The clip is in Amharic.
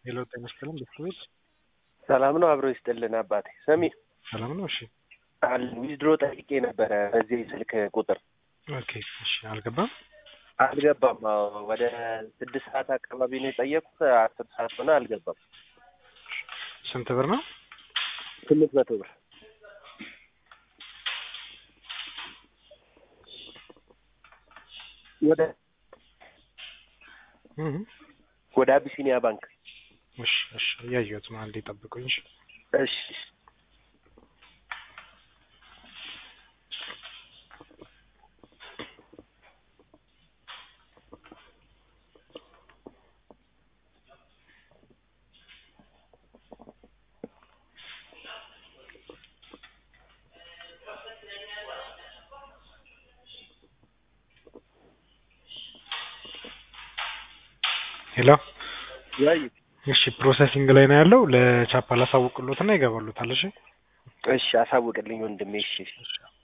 ሄሎ ጤና ይስጥልን ቤተሰቦች ሰላም ነው። አብሮ ይስጥልን አባቴ። ሰሚ ሰላም ነው? እሺ አል ዊዝድሮ ጠይቄ ነበረ በዚህ ስልክ ቁጥር ኦኬ እሺ አልገባም አልገባም። አዎ ወደ ስድስት ሰዓት አካባቢ ነው የጠየቁት። አስር ሰዓት ሆነ አልገባም። ስንት ብር ነው? ስምንት መቶ ብር ወደ እህ ወደ አቢሲኒያ ባንክ። እሺ እሺ እያየሁት ነው። አንዴ ጠብቁኝ። እሺ እሺ ሄሎ ወይ እሺ ፕሮሰሲንግ ላይ ነው ያለው። ለቻፓ ላሳውቅሎትና ይገባሉታል። እሺ እሺ አሳውቅልኝ ወንድሜ። እሺ እሺ